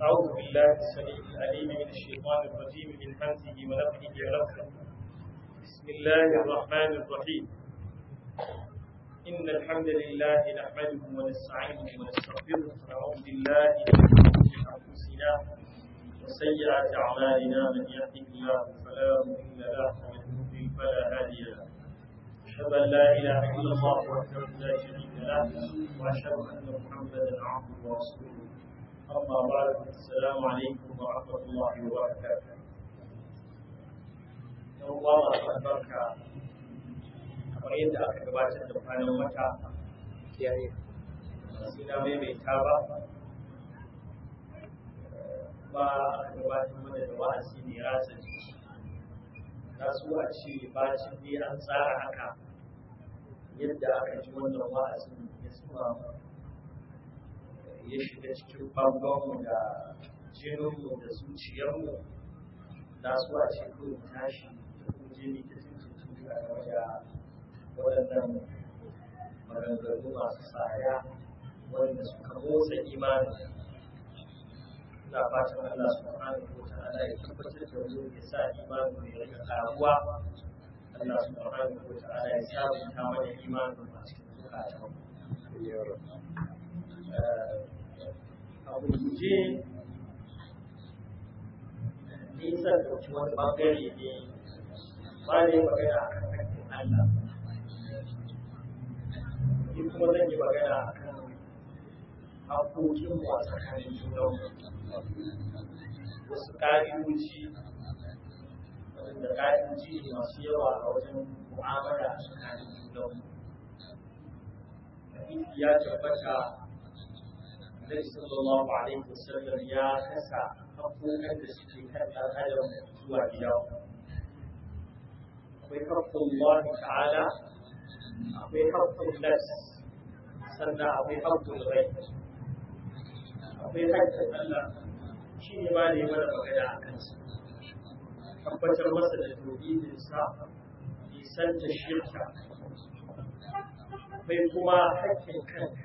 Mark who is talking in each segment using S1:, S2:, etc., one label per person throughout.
S1: أعوذ بالله السميع العليم من الشيطان الرجيم من همزه ونفخه ونفخه بسم الله الرحمن الرحيم إن الحمد لله نحمده ونستعينه ونستغفره ونعوذ بالله من شرور أنفسنا وسيئات أعمالنا من يهده الله فلا مضل له ومن يضلل فلا هادي له أشهد أن لا إله إلا الله وحده لا شريك له وأشهد أن محمدا عبده ورسوله أما بعد السلام عليكم ورحمة الله وبركاته يوم الله البركة kamar yadda aka gabatar da kwanan wata suna maimaita ba ba aka gabatar mana da wa'azi ne rasa na su a ce bacin ne an tsara haka yadda aka ji wannan wa'azin ya suma ya shiga cikin bangonmu da jininmu da zuciyarmu na su a ce kawai tashi da kuje ne ta cikin a game da waɗannan maganganu masu tsaya wanda suka motsa imani ina fatan Allah subhanahu wa ta'ala ya tabbatar da mu ya sa imani mai rika karuwa Allah subhanahu wa ta'ala ya sabunta mana imani a cikin zukatan a gurguje nisan ɗauki wani ɓangare ne ba ne magana a kan hakkin Allah ni kuma zan yi magana a kan haƙoƙin mu a tsakanin junanmu wasu ƙa'idoji waɗanda ƙa'idoji ne masu yawa a wajen mu'amala a tsakanin junanmu hadisi ya tabbata Annabi sallallahu alaihi wasallam ya kasa haƙoƙan da suke kan ɗan adam zuwa gida akwai haƙƙun Allah ta'ala akwai haƙƙun nas sannan akwai haƙƙun rai akwai haƙƙin Allah shi ne ba ne mana magana a kansa tabbatar masa da tauhidinsa nisan da shirka akwai kuma haƙƙin kanka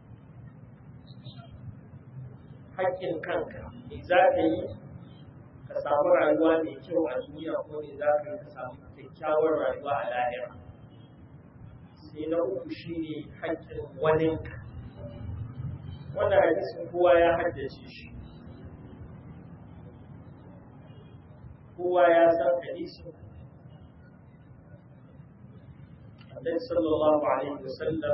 S1: haƙƙin kanka me za ka yi ka samu rayuwa mai kyau a duniya ko me za ka yi ka samu kyakkyawar rayuwa a lahira sai na uku shine haƙƙin waninka wannan hadisin kowa ya haddace shi kowa ya san hadisin Annabi sallallahu alaihi wasallam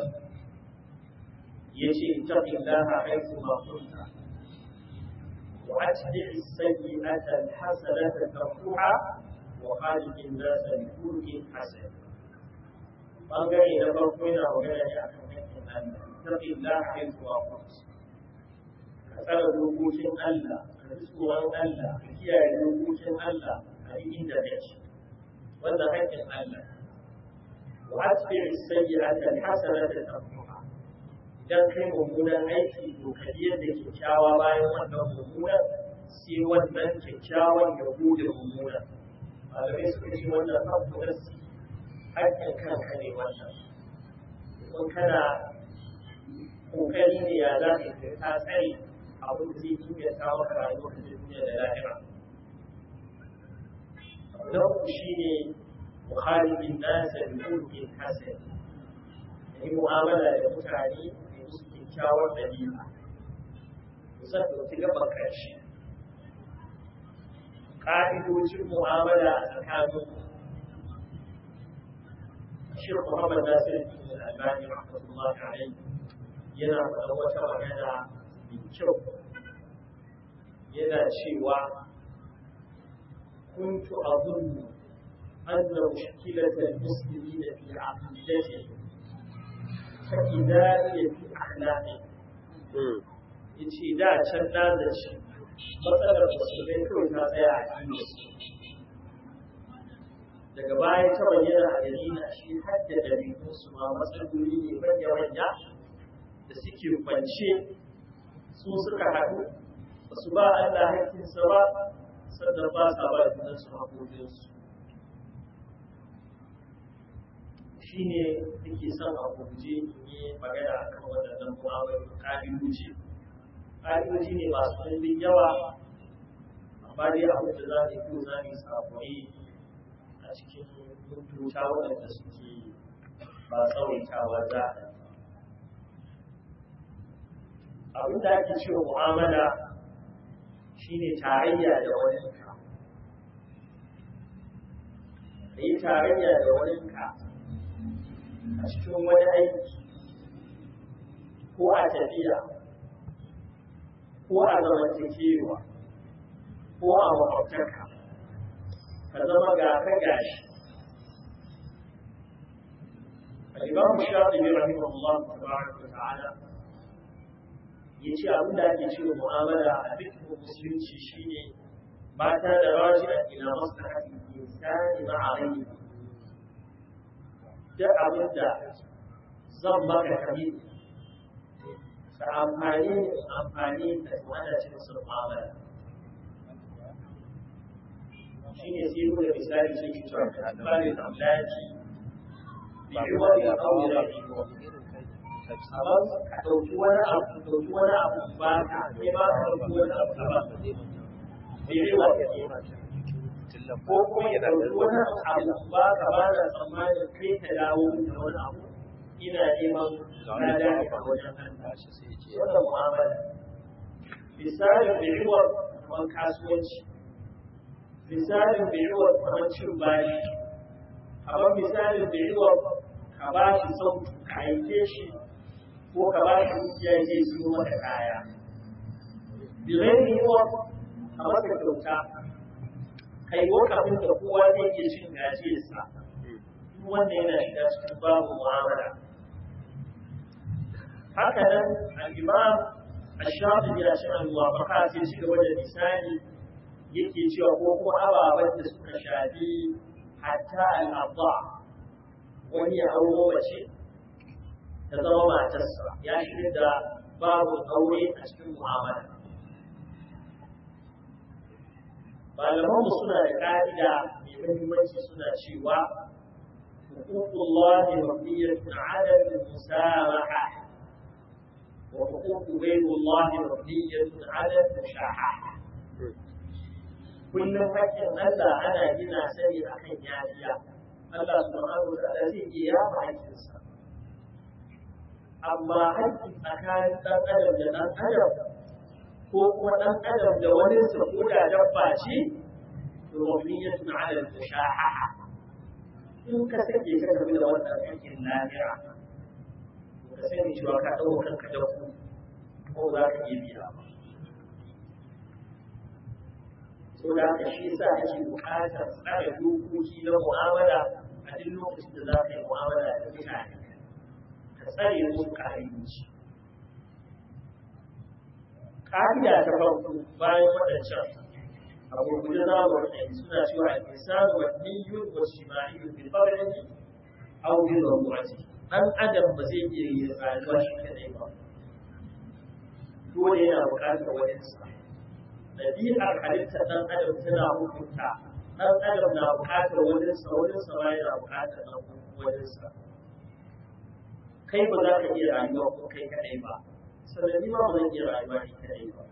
S1: yace ittaqillaha haythu ma kunta wa atbi' as-sayyi'ata al-hasanata tamhuha wa khaliq an-nas bi khuluqin hasan bangare na farko yana magana ne akan hakkin Allah ittaqillaha haythu ma kunta ka tsara dokokin Allah ka ji tsoron Allah ka kiyaye dokokin Allah a inda kake wannan hakkin Allah وأتبع السيئة الحسنة تمحها idan kai mummunan aiki to ka yi yadda kyakkyawa bayan wannan mummunan sai wannan kyakkyawan ya bude mummunan malamai suka ce wannan abu nasi haƙƙin kanka ne wannan in kana kokari ne ya za ka yi ta tsare abin da zai inganta maka rayuwar da duniya da lahira na uku shine وخالق الناس بخلق حسن yi mu'amala da mutane da musu kyakkyawar dalila kusan ɗauki gaban ƙarshe ƙa'idojin mu'amala a tsakanin Shir Muhammad Nasir Ibn Al-Albani rahmatullahi alayhi yana faɗa wata magana mai kyau yana cewa kuntu azunnu أن مشكلة المسلمين في عقيدتهم فإذا هي في أخلاقهم yace da can na da shi matsalar musulmai kawai ta tsaya a addini daga baya ta bayyana a gari na shi har da dalilin su ma matsaloli ne manya manya da suke kwance su suka haɗu ba su ba Allah hakkinsa ba sannan ba sa ba junansu haƙoƙinsu shi ne nake son a guje in yi magana a kan waɗannan mu'amalar ƙa'idoji ƙa'idoji ne masu ɗimbin yawa amma dai abin da za mu yi za mu yi samuwayi a cikin mutunta waɗanda suke ba tsawaitawa za a abin da ake cewa mu'amala shine tarayya da wani ka ka yi tarayya da wani ka a cikin wani aiki ko a tafiya ko a zamantakewa ko a makwabtarka ka zama ga ka gashi الإمام الشاطبي رحمه الله تبارك وتعالى yace abin da ake cewa mu'amala a dukkan musulunci shine mata da raji'a ila maslahati insani ma'a ghayri duk abin da zan maka kabi ka amfani amfani da wanda cikin sun mu'amala shine sai mu da misali sai ki cewa bani da amlaki bi wani abu da amma ka ɗauki wani abu ka ɗauki wani abu ba ka ne ba ka ɗauki wani abu ka ba birewa ko kuma ya ɗauki wani abu ba ka ba da tsammanin kai ka dawo da wani abu ina neman lada a wajen wannan mu'amala misalin birewa kamar kasuwanci misalin birewa kamar cin bashi kamar misalin birewa ka ba shi sautu ka aike shi ko ka ba shi dukiya ya je siyo maka kaya. Birai yiwa a maka kyauta, kai lokacin da kowa zai iya cin gajiyarsa, duk wanda yana shiga cikin babu mu'amala. Haka nan al'imam Ashafi ya shi al-muwafaka sai ci gaba da misali yake cewa ko kuma ababen da suka shafi hatta al'abba wani ya auro mace ta zama matarsa ya shirya da babu aure a cikin mu'amala. Malamanmu suna da ƙa'ida mai muhimmanci suna cewa hukukullahi mabniyatun ala al-musamaha wa hukuku ghayrullahi mabniyatun ala al-mushaha kullum hakkin Allah ana gina sani akan yafiya Allah subhanahu wa ta'ala zai iya yafa hakkinsa amma haƙƙi tsakanin ɗan adam da ɗan adam ko kuma ɗan adam da wani sa ko da dabba ce to mabniyatun ala al-mushahaha in ka sake ka game da wannan haƙƙin lahira to ka sani cewa ka ɗauka kanka da ku ko za ka iya biya ba so da haka shi yasa ake buƙatar tsare dokoki na mu'amala a duk lokacin da za ka yi mu'amala da mutane tsare musu ƙa'idoci. Ƙa'ida ta farko bayan waɗancan a gurguje za mu ɗaya suna cewa al-insan wa niyyun wa shima'iyyun bil fardi aw bil rawati dan adam ba zai iya yin rayuwa shi kadai ba dole yana buƙatar wani sa ɗabi'ar halittar ɗan adam tana hukunta ɗan adam na buƙatar wani sa wani sa ma yana buƙatar wani sa kai ba za ka iya rayuwa ko kai kadai ba sannan ni ba ba zan iya rayuwa ni kadai ba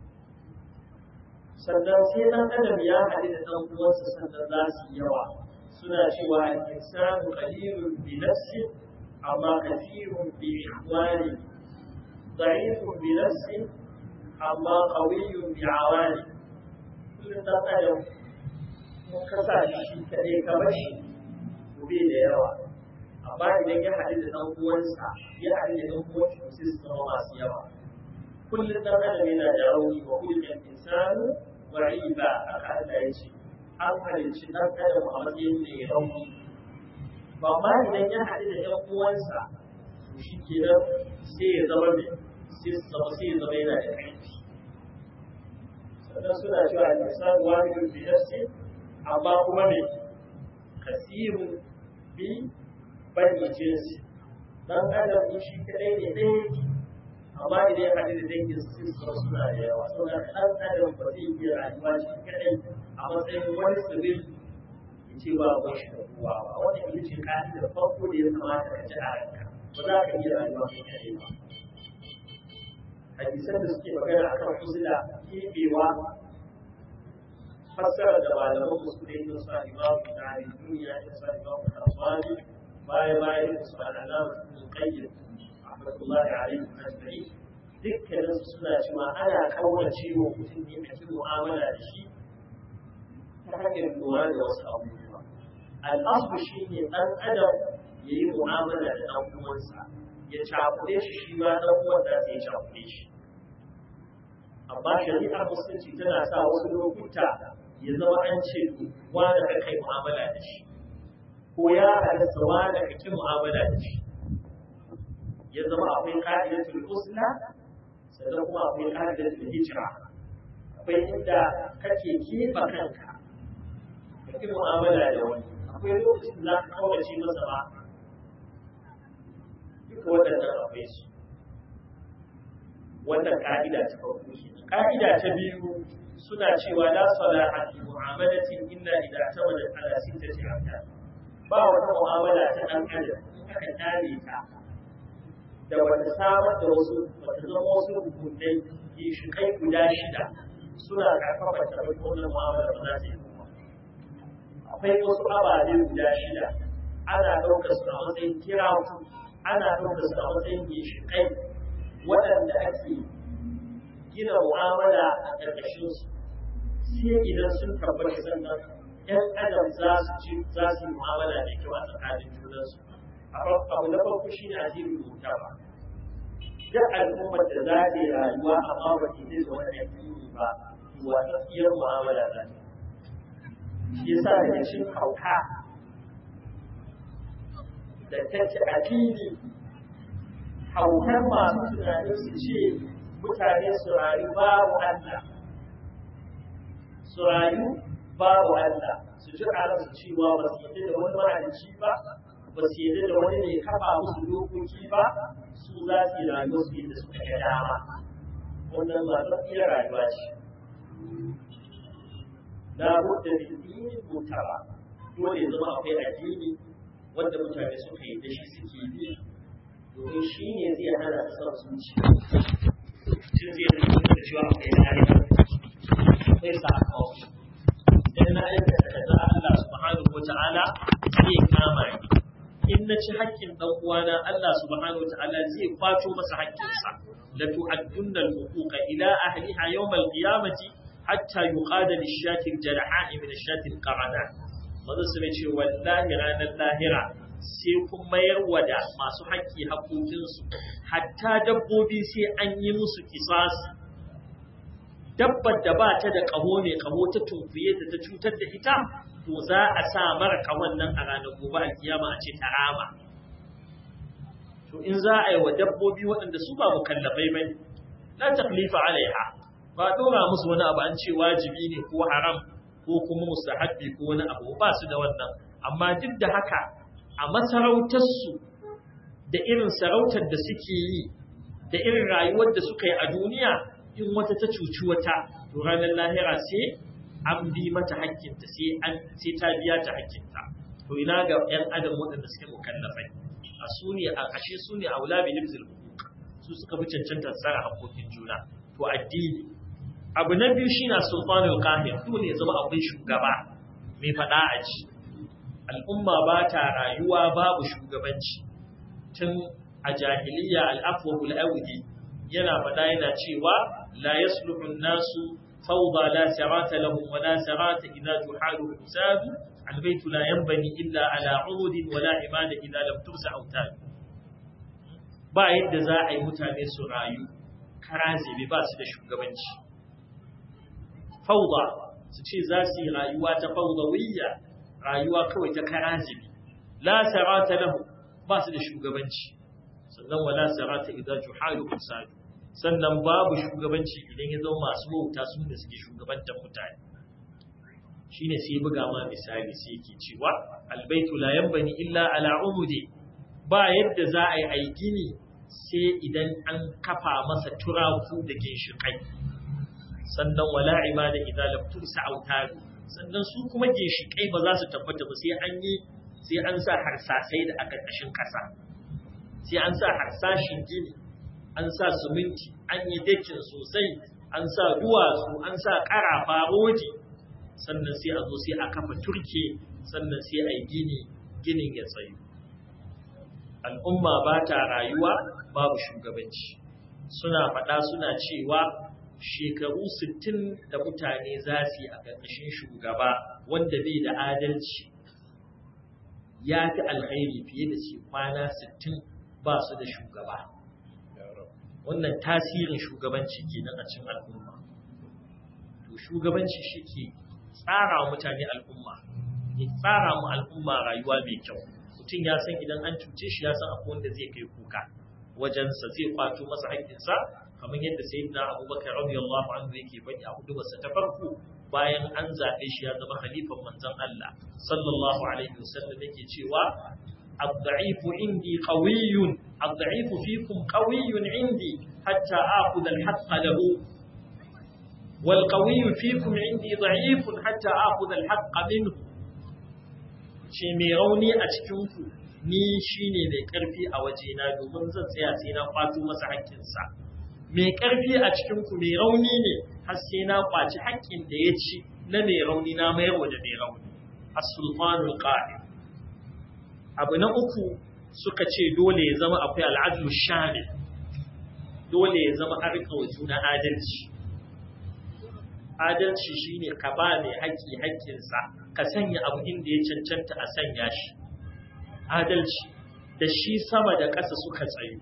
S1: sannan sai dan adam ya haɗu da ɗan uwansa sannan za su yawa suna cewa al-insanu qalilun bi nafsi amma kathirun bi ikhwani ضعيف بنفسه أما قوي بعواني كل ɗan adam mun kasa shi kaɗai kamar shi gobe da yawa amma idan ya haɗu da ɗan uwansa ya haɗu da ɗan uwansa to sai su zama masu yawa kullum ɗan adam yana da rauni wa kullum insanu wa'iba aka Allah ya ce an halicci ɗan adam a matsayin da ya rauni ba ma idan ya haɗu da ɗan uwansa to shi kenan sai ya zama mai sai su zama sai ya zama yana da ƙarfi sannan suna cewa al-insan wahidun bi nafsi amma kuma me kasirun bi bani jinsi dan adam in shi kadai ne ɗaya amma idan ya haɗu da dangin su su suna da yawa saboda ɗan adam ba zai iya rayuwa shi kadai a matsayin wani tsibil ya ce ba ba shi da kowa ba wannan ita ce da farko da ya kamata ka ji a ranka ba za ka iya rayuwa shi kadai ba hadisan da suke magana akan uzula kebewa fassara da malaman musulmi da su imamu da duniya da su imamu al-Aswani baya baya da su al-Alama ibn Qayyim rahmatullahi alaihi ajma'in dukkanin su suna cewa ana kaurace wa mutum ne a cikin mu'amala da shi ta hanyar lura da wasu abubuwa al'asu shi ne ɗan adam ya yi mu'amala da ɗan uwansa ya cakuɗe shi shi ma ɗan uwan da ya cakuɗe shi amma shari'ar musulunci tana sa wasu lokuta ya zama an ce wanda ka kai mu'amala da shi ko ya halatta wanda ka ki mu'amala da shi ya zama akwai ka'idatul usla sannan kuma akwai ka'idatul hijra akwai inda kake kefa kanka ka ki mu'amala da wani akwai lokacin da za ka kawace masa ba duka waɗannan akwai su wannan ka'ida ta farko ke ka'ida ta biyu suna cewa la salaha fi mu'amalatin illa idza tawalla ala sittati arkan ba wata mu'amala ta dan adam aka tare ta da wata samar da wasu wata zama wasu rukunai shi kai guda shida suna karfafa ta wannan mu'amala ba za ta yi akwai wasu ababe guda shida ana ɗaukar su a matsayin kira ana ɗaukar su a matsayin ginshiƙai waɗanda ake gina mu'amala a ƙarƙashin su sai idan sun tabbata sannan ‘yan adam za su ci za su yi mu'amala da kyau a tsakanin junansu abu na farko shi ne addinin rubuta ba duk al'ummar da za ta yi rayuwa amma ba ta yi da wani addini ba watsatsiyar mu'amala za ta shi yasa da cin hauka da ta ci a fili haukar masu tunanin su ce mutane su rayu babu Allah su rayu babu Allah su ji a su cewa ba su yadda da wani mahalicci ba ba su yadda da wani mai kafa musu dokoki ba su za su yi rayuwa su yadda suka ga dama wannan masu iya rayuwa ce la budda min dinin mutaba dole ya zama akwai addini wanda mutane suka yi da shi suke bi domin shi ne zai hana su son zuciya shi zai rubuta da cewa akwai hali akwai sako idan na aikata kaza Allah subhanahu wata'ala zai kama ni in na ci haƙƙin dan uwana Allah subhanahu wata'ala zai kwato masa haƙƙinsa la tu'addunna al-huquqa ila ahliha yawm al-qiyamati hatta yuqada lish-shati al-jaraha'i min ash-shati al-qarana manzo sai ce wallahi ranar lahira sai kun mayar wa da masu haƙƙi haƙoƙinsu hatta dabbobi sai an yi musu kisasi dabbar da ba ta da ƙaho ne ƙaho ta tunkuye ta ta cutar da ita to za a sa mara ƙahon nan a ranar gobe alkiyama a ce ta rama to in za a yi wa dabbobi waɗanda su ba mukallafai bane la taklifa alaiha ba dora musu wani abu an ce wajibi ne ko haram ko kuma mustahabbi ko wani abu ba su da wannan amma duk da haka a masarautarsu da irin sarautar da suke yi da irin rayuwar da suka yi a duniya in wata ta cuci wata to ranar lahira sai an bi mata hakkinta sai an sai ta biya ta hakkinta to ina ga yan adam waɗanda suke mukallafai a su ne a kashe su ne aula bi hibzil su suka fi cancanta tsara hakokin juna to addini abu na biyu shine sultanul qahir dole ya zama akwai shugaba mai faɗa a ji al'umma ba ta rayuwa babu shugabanci tun a jahiliya al'afwahul awdi yana faɗa yana cewa la yasluhu nasu fawda la sarata lahum wa la sarata idza tuhalu hisab البيت لا ينبني إلا على عود ولا عماد إذا لم ترسع أوتاد ba yadda za a yi mutane su rayu karazibi ba su da shugabanci fauda su ce za su yi rayuwa ta faudawiyya rayuwa kawai ta karazibi la sarata lahu ba su da shugabanci sannan wala sarata idan juhalu usadu sannan babu shugabanci idan ya zama masu wauta su da suke shugabantar mutane shine sai buga ma misali sai yake cewa albaitu la yanbani illa ala umudi ba yadda za a yi aigini sai idan an kafa masa turaku da ginshikai sannan wala ibada idan lam tursa autaru sannan su kuma ginshikai ba za su tabbata ba sai an yi sai an sa harsasai da aka kashin kasa sai an sa harsashin gini
S2: an sa siminti an yi dakin sosai an sa duwatsu an sa ƙarafa rodi sannan sai a zo sai a kafa turke sannan sai a yi gini ginin ya tsayu al'umma ba ta rayuwa babu shugabanci suna faɗa suna cewa shekaru sittin da mutane za su yi a ƙarƙashin shugaba wanda bai da adalci ya fi alkhairi fiye da su kwana sittin ba su da shugaba wannan tasirin shugabanci kenan a cikin al'umma to shugabanci shi ke tsara wa mutane al'umma ya tsara mu al'umma rayuwa mai kyau mutum ya san idan an cuce shi ya san akwai wanda zai kai kuka wajensa zai kwato masa haƙƙinsa kamar yadda sayyidina abubakar radiyallahu anhu yake faɗi a hudubarsa ta farko bayan an zaɓe shi ya zama khalifan manzon Allah sallallahu alaihi wasallam yake cewa الضعيف عندي قوي الضعيف فيكم قوي عندي حتى آخذ الحق له والقوي فيكم عندي ضعيف حتى آخذ الحق منه ce mai rauni a cikinku ni shine mai ƙarfi a wajena domin zan tsaya sai na kwato masa haƙƙinsa mai ƙarfi a cikinku mai rauni ne har sai na kwaci haƙƙin da ya ci na mai rauni na mayar da mai rauni as-sultanul qa'im abu na uku suka ce dole ya zama akwai al'adlu shamil dole ya zama a rika wa juna adalci adalci shine ka ba mai haƙƙi haƙƙinsa ka sanya abu inda ya cancanta a sanya shi adalci da shi sama da ƙasa suka tsayu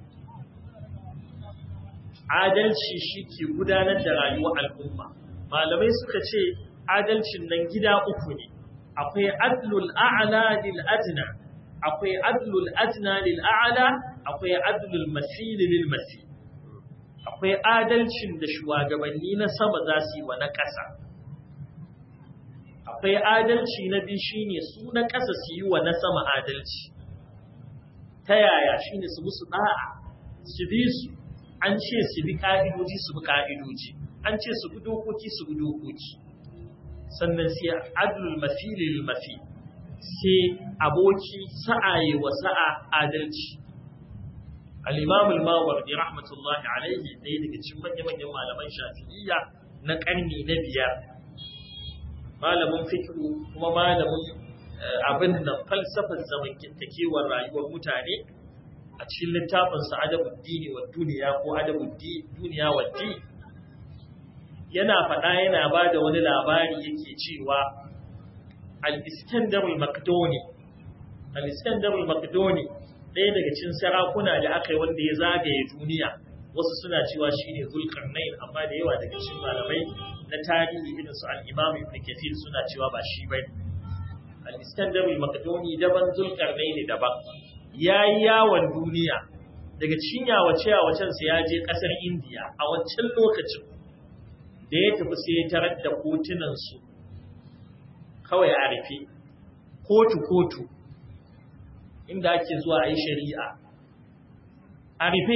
S2: adalci shi ke gudanar da rayuwar al'umma malamai suka ce adalcin nan gida uku ne akwai adlul a'la lil adna akwai adlul adna lil a'la akwai adlul masil lil masil akwai adalcin da shugabanni na sama za su yi wa na ƙasa akwai adalci na biyu shine su na ƙasa su yi wa na sama adalci ta yaya shine su musu da'a su bi su an ce su bi ka'idoji su bi ka'idoji an ce su bi dokoki su bi dokoki sannan sai adlul mafili lil mafi sai aboki sa'aye wa sa'a adalci al-imam al-mawardi rahmatullahi alaihi ɗaya daga cikin manya-manyan malaman shafi'iyya na ƙarni na biyar malamin fikiru kuma malamin abin da falsafar zamantakewar rayuwar mutane a cikin littafinsa adabud dini wa duniya ko adabud duniya wa di yana faɗa yana ba da wani labari yake cewa al-iskandar al-makdoni al-iskandar al-makdoni ɗaya daga cikin sarakuna da aka yi wanda ya zagaye duniya wasu suna cewa shine zulkarnain amma da yawa daga cikin malamai na tarihi irin su al-imam ibn kathir suna cewa ba shi bane al-iskandar al-makdoni daban zulkarnain daban yayi yawon duniya daga cikin yawace yawacen sa ya je kasar indiya a wancan lokacin da ya tafi sai ya tarar da kotunan su kawai a rufe kotu kotu inda ake zuwa a yi shari'a a rufe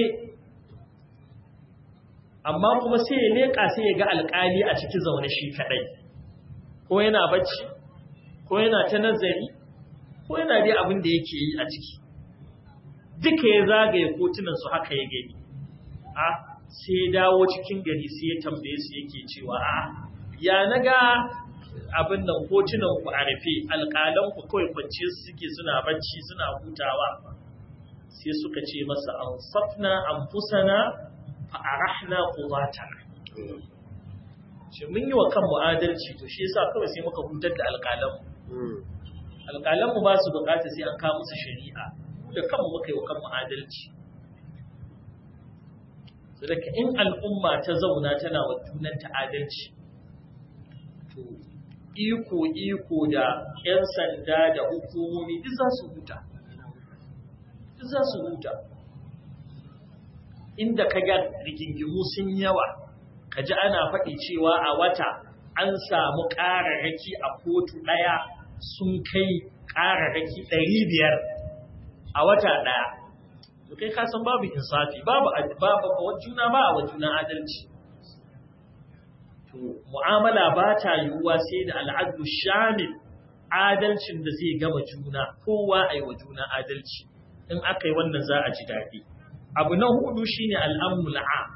S2: amma kuma sai ya leƙa sai ya ga alƙali a ciki zaune shi kaɗai ko yana bacci ko yana ta nazari ko yana dai abin da yake yi a ciki duka ya zagaye kotunan su haka ya gani a sai ya dawo cikin gari sai ya tambaye su yake cewa a ya naga abin nan kotunan ku a rufe alƙalan ku kawai kwance suke suna bacci suna hutawa sai suka ce masa an safna anfusana fa arahna quwatana shi mun yi wa kanmu adalci to shi yasa kawai sai muka hutar da alƙalan mu alƙalan mu ba su bukata sai an kawo musu shari'a da kanmu muka yi wa kanmu adalci saboda in al'umma ta zauna tana wa junanta adalci to iko iko da 'yan sanda da hukumomi duk za su huta duk za su huta inda ka ga rigingimu sun yawa ka ji ana faɗi cewa a wata an samu ƙararraki a kotu ɗaya sun kai ƙararraki ɗari biyar a wata ɗaya to kai ka san babu insafi babu babu juna ba a juna adalci to mu'amala ba ta yiwuwa sai da al'adu shamil adalcin da zai gama juna kowa a yi wa juna adalci in aka yi wannan za a ji daɗi abu na hudu shine al'amnul am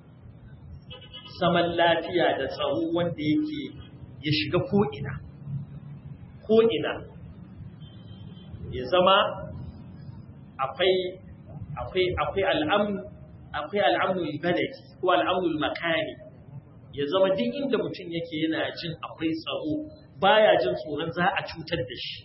S2: zaman lafiya da tsaro wanda yake ya shiga ko'ina ko'ina ya zama akwai akwai akwai al'amnu akwai al'amnul baladi ko al'amnul makani ya zama duk inda mutum yake yana jin akwai tsaro baya jin tsoron za a cutar da shi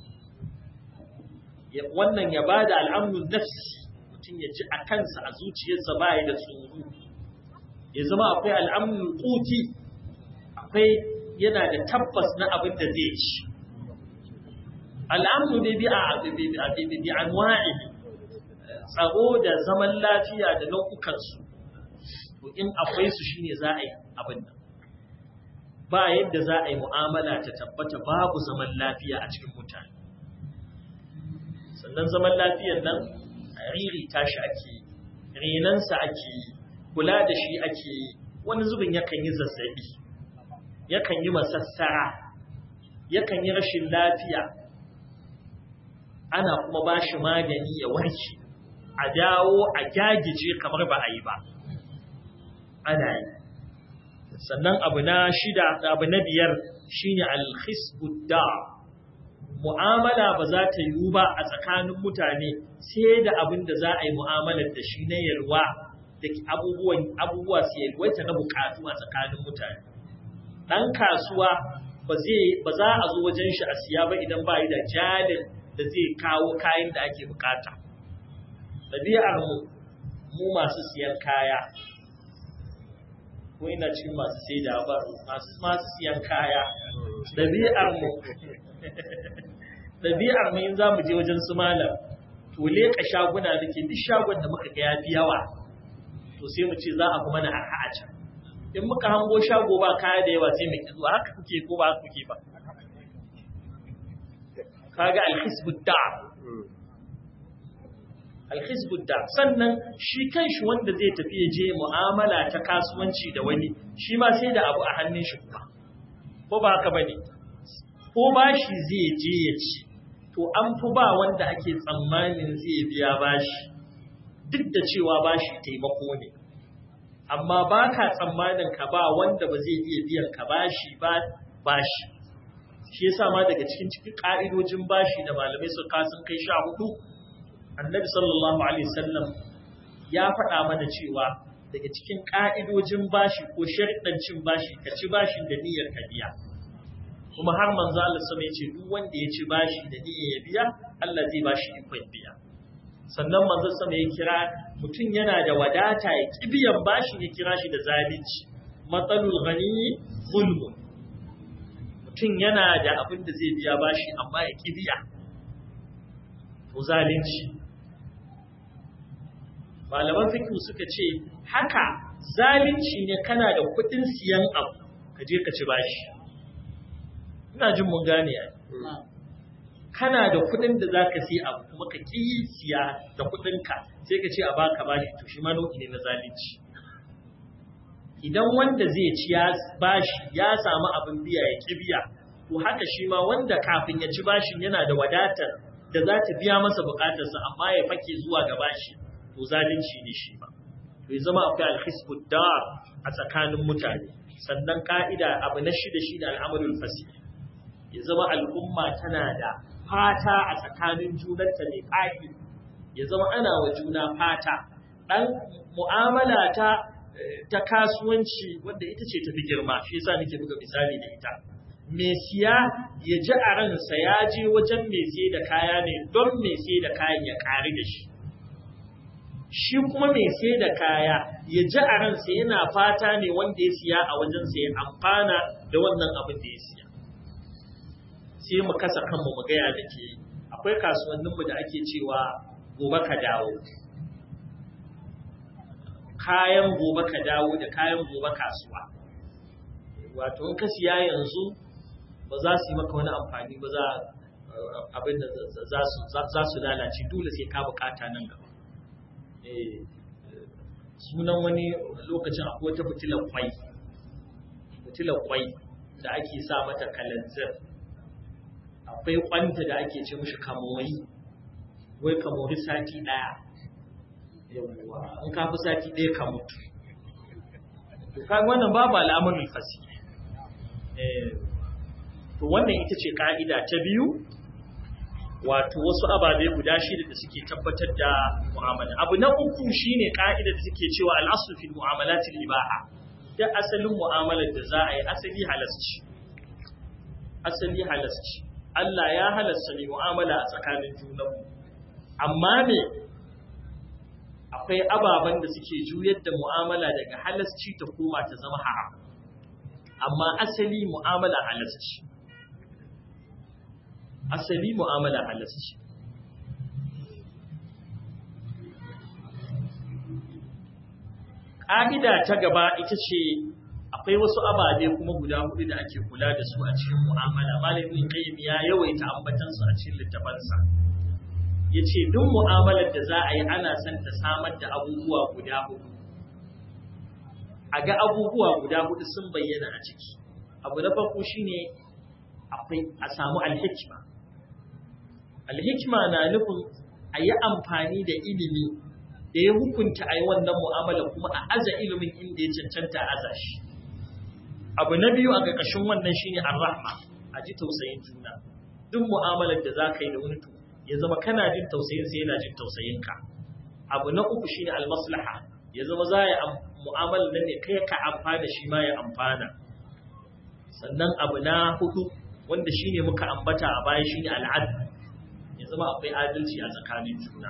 S2: wannan ya ba da al'amnul nafsi mutum ya ji a kansa a zuciyarsa baya da tsoro ya zama akwai al'amnul kuti akwai yana da tabbas na abin da zai ci al'amnu ne bi a anwa'i tsaro da zaman lafiya da nau'ukansu to in akwai su shine za a yi abin nan ba yadda za a yi mu'amala ta tabbata babu zaman lafiya a cikin mutane sannan zaman lafiyar nan riri tashi ake yi renansa ake yi kula da shi ake yi wani zubin yakan yi zazzabi yakan yi masassara yakan yi rashin lafiya ana kuma ba shi magani ya warke a dawo a gyagije kamar ba a yi ba ana yi sannan abu na shida abu na biyar shine alhisbudda mu'amala ba za ta yiwu ba a tsakanin mutane sai da abin da za a yi mu'amalar da shi na yalwa da abubuwan abubuwa su yalwaita na bukatu a tsakanin mutane dan kasuwa ba zai ba za a zo wajen shi a siya ba idan ba yi da jalin da zai kawo kayan da ake bukata ɗabi'ar mu mu masu siyan kaya ko ina cikin masu sai da ba masu masu siyan kaya ɗabi'ar mu ɗabi'ar mu in za mu je wajen su malam to leƙa shaguna da ke duk shagon da muka ga ya fi yawa to sai mu ce za a kuma na arha a can in muka hango shago ba kaya da yawa sai mu ki zuwa haka kuke ko ba haka kuke ba kaga alhisbud da alhisbud da sannan shi kanshi wanda zai tafi ya je mu'amala ta kasuwanci da wani shi ma sai da abu a hannun shi kuma ko ba haka bane ko bashi zai je ya ci to an fi ba wanda ake tsammanin zai biya bashi duk da cewa bashi taimako ne amma ba ka tsammanin ka ba wanda ba zai iya biyan ka bashi ba bashi shi yasa ma daga cikin cikin ka'idojin bashi da malamai su kasan kai sha hudu annabi sallallahu alaihi wasallam ya faɗa mana cewa daga cikin ka'idojin bashi ko sharɗan cin bashi ka ci bashin da niyyar ka biya kuma har manzo Allah sama yace duk wanda ya ci bashi da niyyar ya biya Allah zai bashi ikon biya sannan manzo sama ya kira mutum yana da wadata ya ki biyan bashi ya kira shi da zalunci matsalul ghani zulmun mutum yana da abin da zai biya bashi amma ya ki biya to zalunci malaman fiqh suka ce haka zalunci ne kana da kuɗin siyan abu ka je ka ci bashi ina jin mun gane ai kana da kuɗin da zaka siya abu kuma ka ki siya da kuɗin ka sai ka ce a baka bashi to shi ma nau'i ne na zalunci idan wanda zai ci ya bashi ya samu abin biya ya ki biya to haka shi ma wanda kafin ya ci bashin yana da wadatar da za ta biya masa bukatarsa amma ya fake zuwa ga bashi to zalunci ne shi ba to ya zama akwai alhisbud dar a tsakanin mutane sannan ka'ida abu na shida shi da al'amalul fasih ya zama al'umma tana da fata a tsakanin junanta ne ƙaƙi ya zama ana wa juna fata ɗan mu'amala ta ta kasuwanci wanda ita ce tafi girma shi yasa nake buga misali da ita mai siya ya ji a ransa ya je wajen mai sai da kaya ne don mai sai da kayan ya ƙari da shi shi kuma mai sai da kaya ya ji a ransa yana fata ne wanda ya siya a wajensa ya amfana da wannan abin da ya siya sai mu kasa kanmu mu gaya da ke akwai kasuwanninmu da ake cewa gobe ka dawo kayan gobe ka dawo da kayan gobe kasuwa wato in ka siya yanzu ba za su yi maka wani amfani ba za abin da za su lalace dole sai ka bukata nan gaba sunan wani lokacin akwai wata fitilar kwai fitilar kwai da ake sa mata kalanzir akwai kwanta da ake ce mishi kamori wai kamori sati daya yawwa in ka fi sati ɗaya ka mutu to kaga wannan babu al'amarin fasi to wannan ita ce ka'ida ta biyu wato wasu ababe guda shida da suke tabbatar da mu'amala abu na uku shine ka'ida da suke cewa al'aslu fil mu'amalatil ibaha da asalin mu'amalar da za a yi asali halasci asali halasci Allah ya halasta ne mu'amala a tsakanin junanmu amma me akwai ababen da suke juyar da mu'amala daga halasci ta koma ta zama haram amma asali mu'amala halasci asali mu'amala halasci ƙa'ida ta gaba ita ce akwai wasu ababe kuma guda hudu da ake kula da su a cikin mu'amala malamin qayyim ya yawaita ambatansu a cikin littafansa ya ce duk mu'amalar da za a yi ana son ta samar da abubuwa guda hudu a ga abubuwa guda hudu sun bayyana a ciki abu na farko shine akwai a samu alhikma alhikma na nufin a yi amfani da ilimi da ya hukunta a yi wannan mu'amala kuma a aza ilimin inda ya cancanta a aza shi abu na biyu a ƙarƙashin wannan shine ar-rahma a ji tausayin juna duk mu'amalar da za ka yi da wani to ya zama kana jin tausayin sai yana jin tausayin ka abu na uku shine al-maslaha ya zama za ya mu'amalar nan ne kai ka amfana shi ma ya amfana sannan abu na hudu wanda shine muka ambata a baya shine al-adl ya zama akwai adalci a tsakanin juna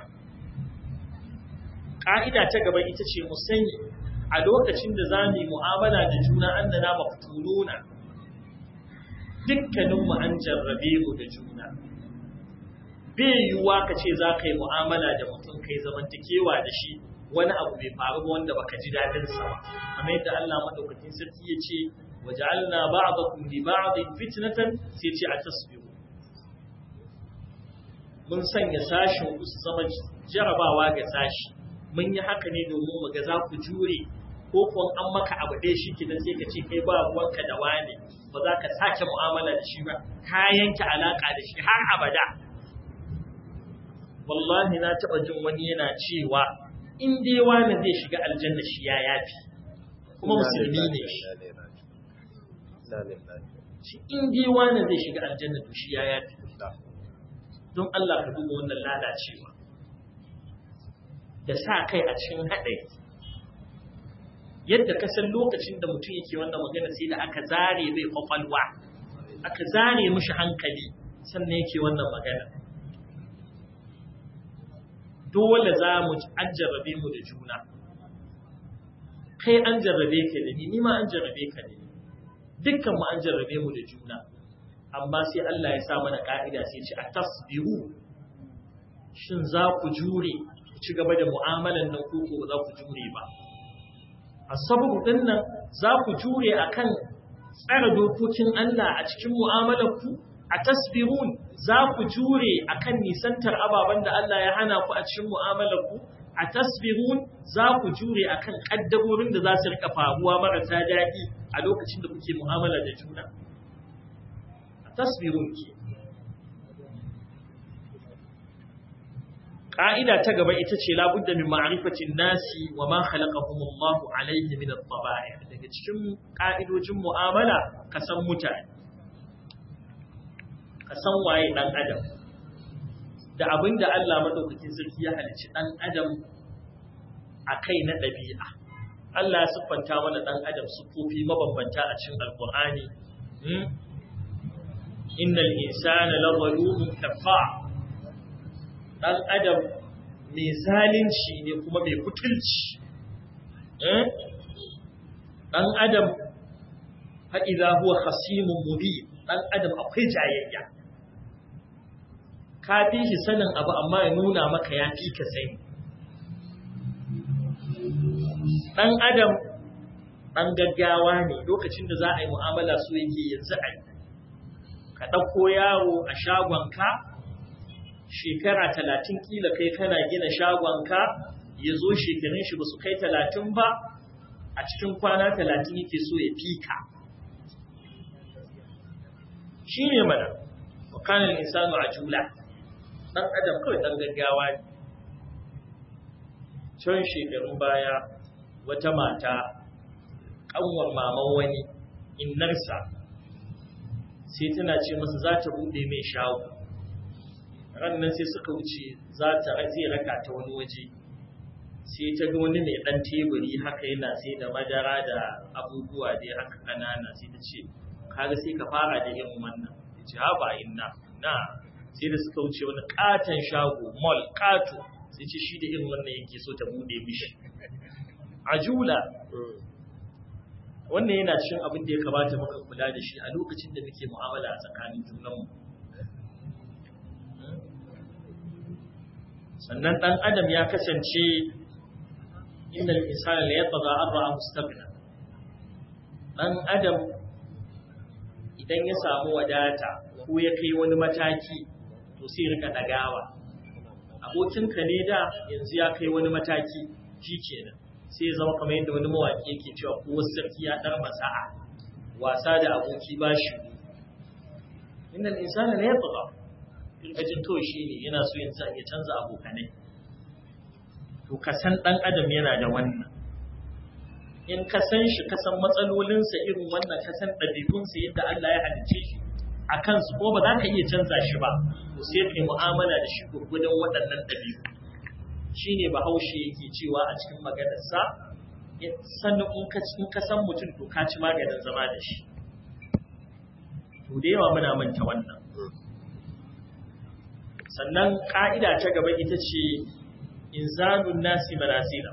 S2: ƙa'ida ta gaba ita ce mu sani a lokacin da za mu yi mu'amala da juna an da na maftununa dukkaninmu an jarrabe mu da juna bai yiwuwa ka ce za ka yi mu'amala da mutum kai zamantakewa da shi wani abu bai faru ba wanda baka ji daɗin sa ba kamar yadda Allah madaukakin sarki ya ce waja'alna ba'dakum li ba'din fitnatan sai ce a tasbihu mun sanya sashin ku su zama jarabawa ga sashi mun yi haka ne domin mu ga za ku jure ko kuwa an maka abu ɗaya shi kidan sai ka ce kai ba ruwanka da wane ba za ka sake mu'amala da shi ba ka yanke alaka da shi har abada wallahi na taɓa jin wani yana cewa in dai wani zai shiga aljanna shi ya yafi kuma musulmi ne shi in dai wani zai shiga aljanna to shi ya yafi don Allah ka duba wannan lalacewa da sa kai a cikin haɗari yadda ka san lokacin da mutum yake wannan magana sai da aka zare mai kwakwalwa aka zare mishi hankali sannan yake wannan magana dole za mu an jarrabe mu da juna kai an jarrabe ka da ni ma an jarrabe ka da ni dukkan mu an jarrabe mu da juna amma sai Allah ya sa mana ka'ida sai ce a tasbiru shin za ku jure ku ci gaba da mu'amalan nan ko ko za ku jure ba asabu din nan za ku jure akan tsara dokokin Allah a cikin mu'amalar ku a tasbirun za ku jure akan nisantar ababen da Allah ya hana ku a cikin mu'amalar ku a tasbirun za ku jure akan kaddarorin da za su rika faruwa marasa daɗi a lokacin da kuke mu'amala da juna a tasbirun ke Ƙa'ida ta gaba ita ce labudda min ma'arifatin nasi wa ma khalaqahumullahu alayhi min at-taba'i daga cikin ƙa'idojin mu'amala ka san mutane ka san waye dan adam da abinda Allah madaukakin sarki ya halicci dan adam akai na ɗabi'a Allah ya siffanta mana dan adam sufofi mabambanta a cikin alqur'ani innal insana la zalumun kafar ɗan adam mai zalunci ne kuma mai kutulci ɗan adam ha'iza huwa khasimun mubi ɗan adam akwai jayayya ka fi shi sanin abu amma ya nuna maka ya fi ka sani ɗan adam ɗan gaggawa ne lokacin da za a yi mu'amala su yake yanzu a ka ɗauko yawo a shagonka shekara talatin kila kai kana gina shagonka ya zo shekarun shi ba su kai talatin ba a cikin kwana talatin yake so ya fika shi ne mana wakanin insanu a jula ɗan adam kawai ɗan gaggawa ne can shekarun baya wata mata ƙanwar maman wani innarsa sai tana ce masa za ta buɗe mai shago rannan sai suka wuce za ta zai raka ta wani waje sai ta ga wani mai ɗan teburi haka yana sai da madara da abubuwa dai haka ƙanana sai ta ce kaga sai ka fara da irin wannan ya ce ha ba inna na sai da suka wuce wani katon shago mall kato sai ce shi da irin wannan yake so ta bude mishi ajula wannan yana cikin abin da ya kamata muka kula da shi a lokacin da muke mu'amala a tsakanin junanmu sannan dan adam ya kasance innal insana la yatgha an ra'a mustaqbila dan adam idan ya samu wadata ko ya kai wani mataki to sai rika dagawa abokinka ne da yanzu ya kai wani mataki shi kenan sai zama kamar yadda wani mawaƙi yake cewa ko sarki ya dar masa'a wasa da aboki ba shi innal insana la yatgha ajin to shi ne yana so yin sa ya canza abokanai to ka san dan adam yana da wannan in ka san shi ka san matsalolinsa irin wannan ka san ɗabi'unsa yadda Allah ya halicce shi a kansu ko ba za ka iya canza shi ba to sai ka yi mu'amala da shi gurgudan waɗannan ɗabi'u shi ne bahaushe yake cewa a cikin maganarsa sannan in ka san mutum to ka ci maganin zama da shi to da yawa muna manta wannan sannan ƙa'ida ta gaba ita ce inzalun nasi manazila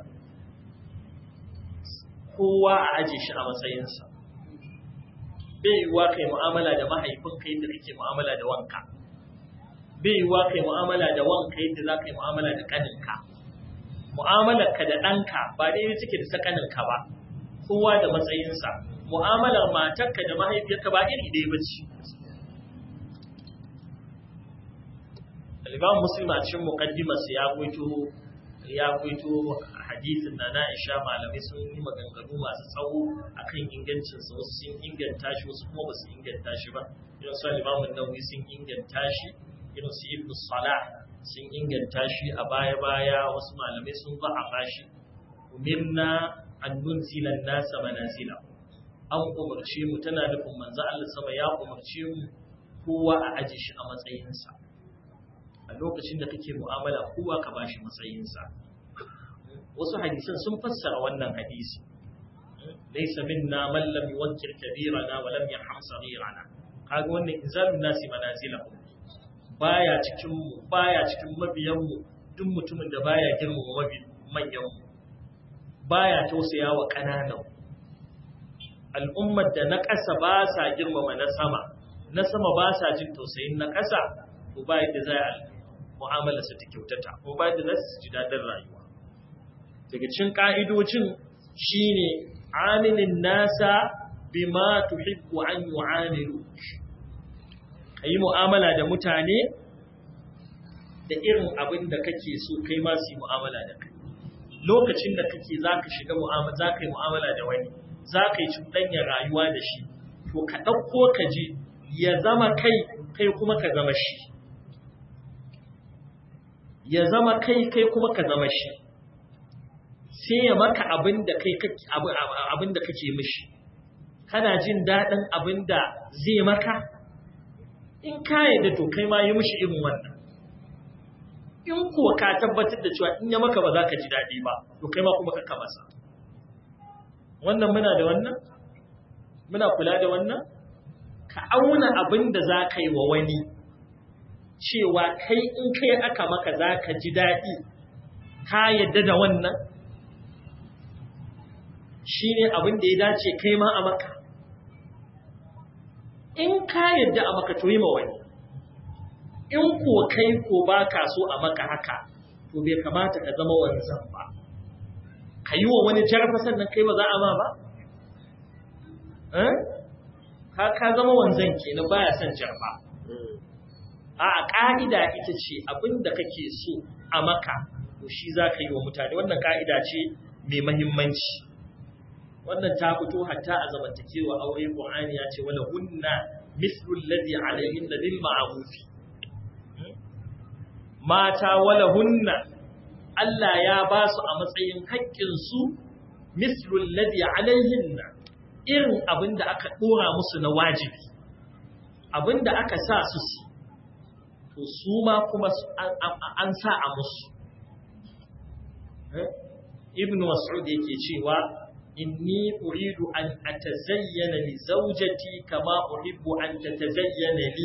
S2: kowa a aje shi a matsayinsa bai yiwuwa kai mu'amala da mahaifinka yadda kake mu'amala da wanka bai yiwuwa kai mu'amala da wanka yadda za ka yi mu'amala da ƙaninka mu'amalarka da ɗanka ba daidai take da ta ƙaninka ba kowa da matsayinsa mu'amalar matarka da mahaifiyarka ba iri ɗaya ba ce Al-Imam Muslim a cikin muqaddimarsa ya gwaito ya gwaito hadisin na na Aisha malamai sun yi maganganu masu tsawo akan ingancinsa wasu sun inganta shi wasu kuma ba su inganta shi ba irin su Imam Nawawi sun inganta shi irin su Ibn Salah sun inganta shi a baya baya wasu malamai sun ba a shi umirna an nunzila nasa manazila an umarce mu tana nufin manzo Allah sama ya umarce mu kowa a aje shi a matsayinsa a lokacin da kake mu'amala kowa ka bashi matsayinsa wasu hadisan sun fassara wannan hadisi laysa minna man lam yuwakkir kabirana wa lam yarham saghirana kaga wannan inzalun nasi manazilahum baya cikin mu baya cikin mabiyan mu duk mutumin da baya girmama mabi manyan mu baya tausaya wa kananan al'ummar da na ƙasa ba sa girmama na sama na sama ba sa jin tausayin na ƙasa to ba yadda za a mu'amala su ta kyautata ko ba yadda za su ji daɗin rayuwa daga cikin ƙa'idojin shine amilin nasa bima tuhibbu an yu'amilu kayi mu'amala da mutane da irin abin da kake so kai ma su yi mu'amala da kai lokacin da kake zaka shiga mu'amala zaka yi mu'amala da wani zaka yi cuɗanya rayuwa da shi to ka ɗauko ka je ya zama kai kai kuma ka zama shi ya zama kai kai kuma ka zama shi sai ya maka abin da kai abin da kake mishi kana jin daɗin abin da zai maka in ka yadda to kai ma yi mishi irin wannan in kuwa ka tabbatar da cewa in ya maka ba za ka ji daɗi ba to kai ma kuma ka masa wannan muna da wannan muna kula da wannan ka auna abin da za ka yi wa wani cewa kai in kai aka maka za ka ji daɗi ka yadda da wannan shi ne abin da ya dace kai ma a maka in ka yadda a maka to yi ma wani in ko kai ko ba ka so a maka haka to bai kamata ka zama wanzan ba ka yi wa wani jarfa sannan kai ba za a ma ba ka ka zama wanzan kenan baya son jarfa a ƙa'ida ita ce abin da kake so a maka to shi za ka yi wa mutane wannan ƙa'ida ce mai mahimmanci wannan ta fito hatta a zamantakewa aure Qur'ani ya ce wala hunna mislu alladhi alayhin bil ma'ruf mata wala hunna Allah ya ba su a matsayin haƙƙinsu mislul ladhi alaihinna irin abin da aka ɗora musu na wajibi abin da aka sa su su to su ma kuma an sa a musu ibn mas'ud yake cewa inni uridu an atazayyana li zawjati kama uhibbu an tatazayyana li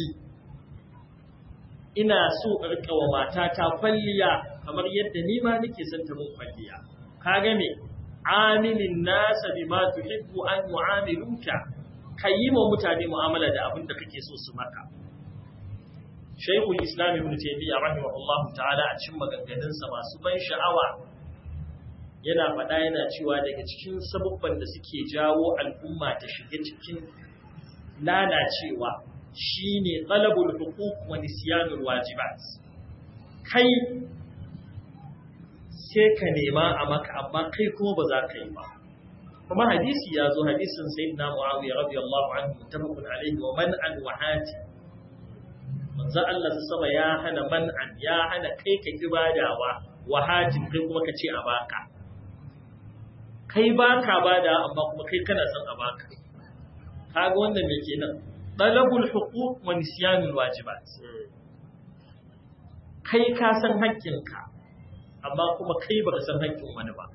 S2: ina so in rika wa matata kwalliya kamar yadda ni ma nake son ta mun kwalliya kaga me amilin nasa bima tuhibbu an mu'amiluka kayi wa mutane mu'amala da abin da kake so su maka Shaykhul Islam Ibn Taymiyyah rahimahullah ta'ala a cikin maganganunsa masu ban sha'awa yana faɗa yana cewa daga cikin sabubban da suke jawo al'umma ta shiga cikin lalacewa shine talabul huquq wa nisyanul wajibat kai sai ka nema a maka amma kai kuma ba za ka yi ba kuma hadisi ya zo hadisin sayyidina muawiya radiyallahu anhu muttafaqun alayhi wa man an wahati manzo Allah sama ya hana man'an ya hana kai ka ibadawa wahatin kai kuma ka ce a baka kai baka bada amma kuma kai kana son a baka kaga wannan me kenan talabul huquq wa nisyanul wajibat kai ka san haƙƙinka amma kuma kai baka san haƙƙin wani ba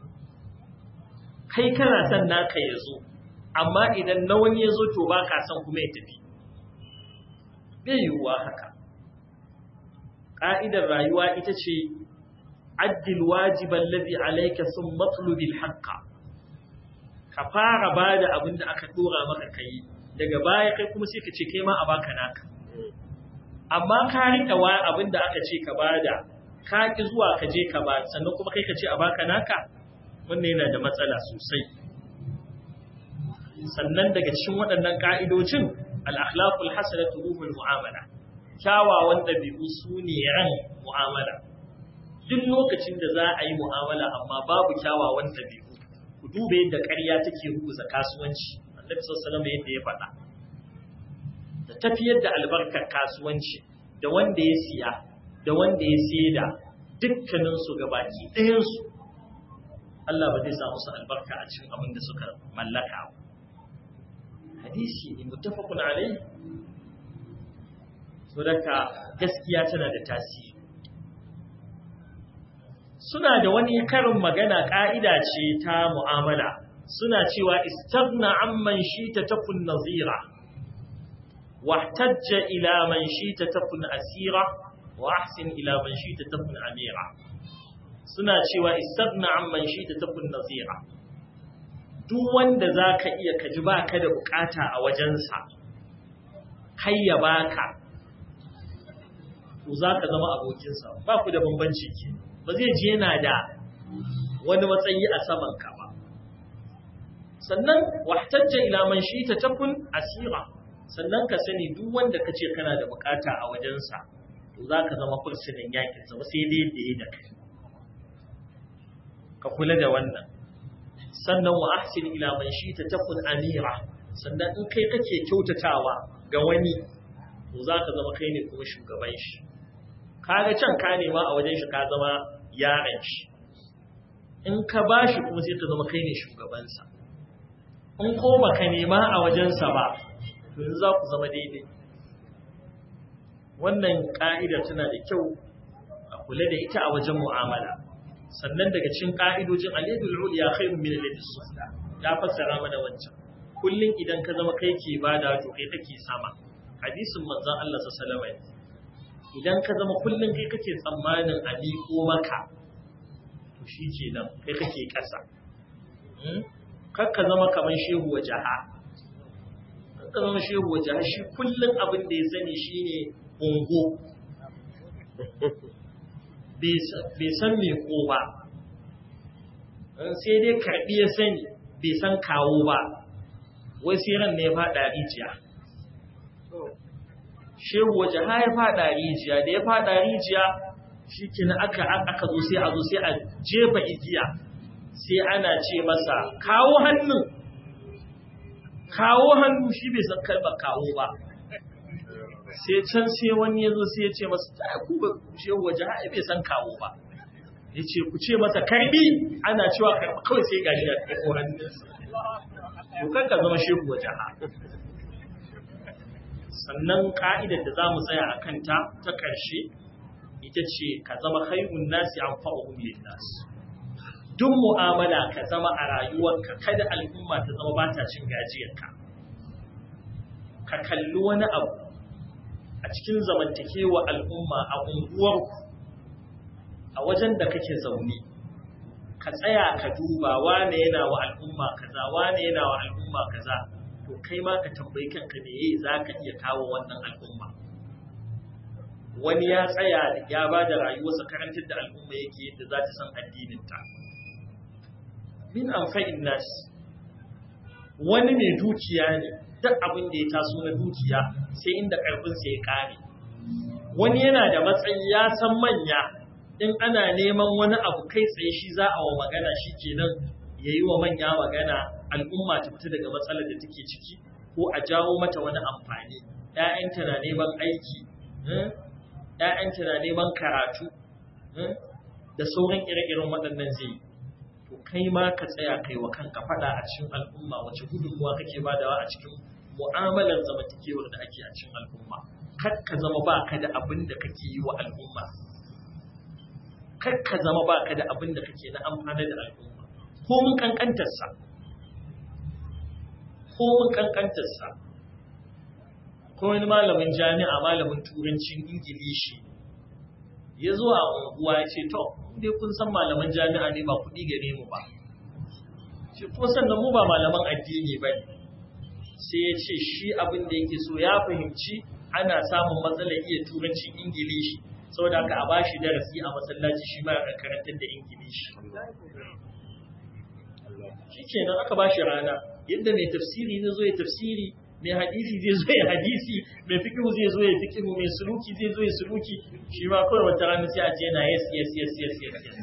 S2: kai kana son naka ya zo amma idan na wani ya zo to ba ka son kuma ya tafi bai yiwuwa haka ƙa'idar rayuwa ita ce addil wajiban lazi alaika sun matlubil haƙƙa ka fara ba da abin da aka ɗora maka kai daga baya kai kuma sai ka ce kai ma a baka naka amma ka riƙa wa abin da aka ce ka bada ka ki zuwa ka je ka ba sannan kuma kai ka ce a baka naka wannan yana da matsala sosai sannan daga cikin waɗannan ka'idojin al-akhlaqul hasanatu ruhul mu'amala kyawawan dabi'u su ne ran mu'amala duk lokacin da za a yi mu'amala amma babu kyawawan dabi'u ku dube yadda ƙarya take rubuta kasuwanci annabi sallallahu alaihi yadda ya faɗa da tafiyar da albarkar kasuwanci da wanda ya siya da wanda ya saida dukkaninsu gabaki ɗayansu Allah ba zai sa musu albarka a cikin abin da suka mallaka ba. Hadisi ne muttafaqun alai. So daga gaskiya tana da tasiri. Suna da wani karin magana ƙa'ida ce ta mu'amala. Suna cewa istaghna amman shita takun nazira. Wahtajja ila man shita takun asira. wa ahsin ila man shi ta takun amira suna cewa istagna amman shi ta takun nazira duk wanda za ka iya kaji ba ka da bukata a wajensa kai ya baka to za ka zama abokinsa ba ku da bambanci ke ba zai je yana da wani matsayi a saman ka ba sannan wahtajja ila man shi ta takun asira sannan ka sani duk wanda ka ce kana da bukata a wajensa to za ka zama fursunan yakin sa sai dai da ya da kai ka kula da wannan sannan wa ahsin ila man shi ta takun amira sannan in kai kake kyautatawa ga wani to za ka zama kai ne kuma shugaban shi kaga can ka nema a wajen shi ka zama yaron shi in ka ba shi kuma sai ka zama kai ne shugabansa in ko baka nema a wajensa ba to yanzu za ku zama daidai wannan ƙa'idar tana da kyau a kula da ita a wajen mu'amala sannan daga cikin ƙa'idojin aliyadul uliya khairun min aliyadus sufla ya fassara mana wancan kullun idan ka zama kai ke bada to kai kake sama hadisin manzon Allah sallallahu alaihi wasallam idan ka zama kullun kai kake tsammanin a miƙo maka to shi kenan kai kake ƙasa kar ka zama kamar shehu wa jaha kar ka zama shehu wa jaha shi kullun abin da ya sani shine ungo bai san me ko ba sai dai karɓi ya sani bai san kawo ba wai sai ran ne ya faɗa rijiya shehu waje ha ya faɗa rijiya da ya faɗa rijiya shi kina aka aka zo sai a zo sai a jefa igiya sai ana ce masa kawo hannun kawo hannu shi bai san kalmar kawo ba sai can sai wani ya zo sai ya ce masa ta ku ba shehu waje ha bai san kawo ba ya ce ku ce masa karbi ana cewa karbi kawai sai gashi a kai hannunsa to kan ka zama shehu wa jaha sannan ka'idar da za mu tsaya a kanta ta ƙarshe ita ce ka zama khairun nasi an fa'uhum linnas duk mu'amala ka zama a rayuwarka kada al'umma ta zama ba ta cin gajiyarka ka kalli wani abu a cikin zamantakewa al'umma a unguwarku a wajen da kake zaune ka tsaya ka duba wane yana wa al'umma kaza wane yana wa al'umma kaza to kai ma ka tambayi kanka me yayi zaka iya kawo wannan al'umma wani ya tsaya ya ba da rayuwarsa karantar da al'umma yake yadda za ta san addinin ta min amfa'in nas wani mai dukiya ne duk abin da ya taso na dukiya sai inda karfinsa ya kare wani yana da matsayi ya san manya in ana neman wani abu kai tsaye shi za a wa magana shi kenan ya yi wa manya magana al'umma ta fita daga matsalar da take ciki ko a jawo mata wani amfani ‘ya'yanta na neman aiki ‘ya'yanta na neman karatu da sauran ire-iren waɗannan zai yi to kai ma ka tsaya kai wa kanka faɗa a cikin al'umma wace gudunmuwa kake badawa a cikin mu'amalar zamantakewar da ake a cikin al'umma kar ka zama ba ka da abin da kake yi wa al'umma kar ka zama ba ka da abin da kake na amfana da al'umma ko mun kankantarsa ko mun kankantarsa ko wani malamin jami'a malamin turancin ingilishi ya zo a unguwa ya ce to dai kun san malaman jami'a ne ba kuɗi gare mu ba ce ko sannan mu ba malaman addini ba ne sai ya ce shi abin da yake so ya fahimci ana samun matsalar iya turancin ingilishi saboda haka a ba shi darasi a masallaci shi ma ya karantar da ingilishi shi kenan aka ba shi rana yadda mai tafsiri zai zo ya tafsiri mai hadisi zai zo ya hadisi mai fikihu zai zo ya fikihu mai suluki zai zo ya suluki shi ma kawai wata rana sai a ce yana yes yes yes yes yes yes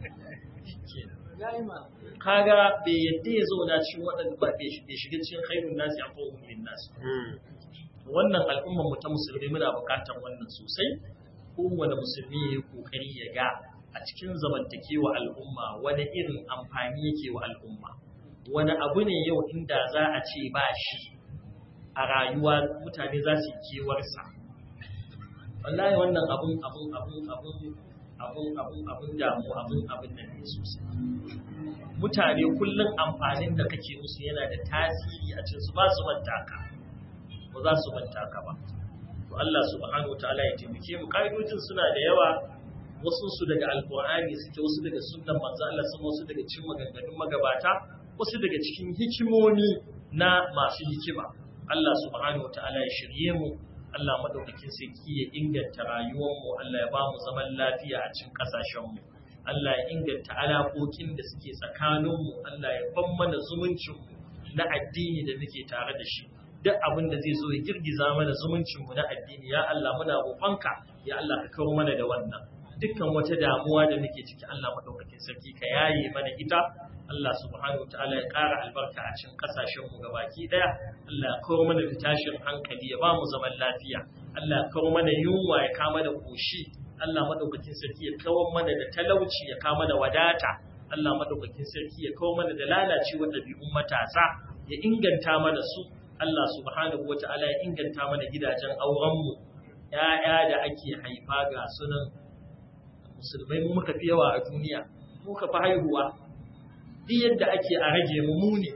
S2: kaga bai yadda ya zauna cikin waɗanda ba bai shiga cikin khairun nasi a fa'uhum lin nasi wannan al'ummar mu ta musulmi muna buƙatar wannan sosai kowane musulmi ya yi kokari ya ga a cikin zamantakewa al'umma wani irin amfani yake wa al'umma wani abu ne yau inda za a ce ba shi a rayuwa mutane za su yi kewarsa wallahi wannan abun abun abun abun abun abun abun damu abun abun nan ne sosai mutane kullum amfanin da kake musu yana da tasiri a cikin su ba su manta ka ba za su manta ka ba to Allah subhanahu wataala ya taimake mu kaidojin suna da yawa wasu su daga alqur'ani suke wasu daga sunnan manzo Allah sun wasu daga cikin maganganun magabata wasu daga cikin hikimomi na masu hikima Allah subhanahu wataala ya shirye mu Allah madaukakin sarki ya inganta rayuwar mu Allah ya ba mu zaman lafiya a cikin kasashen mu Allah ya inganta alaƙoƙin da suke tsakanin mu Allah ya ban mana zumuncin mu na addini da muke tare da shi duk abin da zai zo ya girgiza mana zumuncin mu na addini ya Allah muna roƙonka ya Allah ka kawo mana da wannan dukkan wata damuwa da muke ciki Allah madaukakin sarki ka yaye mana ita Allah subhanahu wataala ya ƙara albarka a cikin ƙasashen mu gabaki ɗaya Allah ya kawo mana da tashin hankali ya ba mu zaman lafiya Allah ya kawo mana yunwa ya kama da koshi Allah madaukakin sarki ya kawo mana da talauci ya kama da wadata Allah madaukakin sarki ya kawo mana da lalacewar ɗabi'un matasa ya inganta mana su Allah subhanahu wataala ya inganta mana gidajen auren mu ƴaƴa da ake haifa ga sunan musulmai mu muka fi yawa a duniya muka fi haihuwa duk yadda ake a rage mu mu ne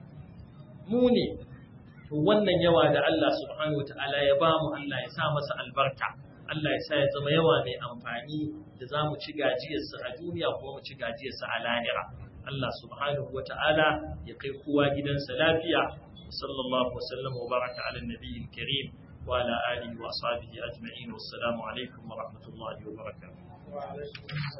S2: mu ne to wannan yawa da Allah subhanahu wataala ya ba mu Allah ya sa masa albarka Allah ya sa ya zama yawa mai amfani da za mu ci gajiyarsa a duniya kuma mu ci gajiyarsa a lahira Allah subhanahu wataala ya kai kowa gidansa lafiya sallallahu wasallam wa baraka ala nabiyyin karim wa ala alihi wa ashabihi ajma'in wassalamu alaikum wa rahmatullahi wa barakatuh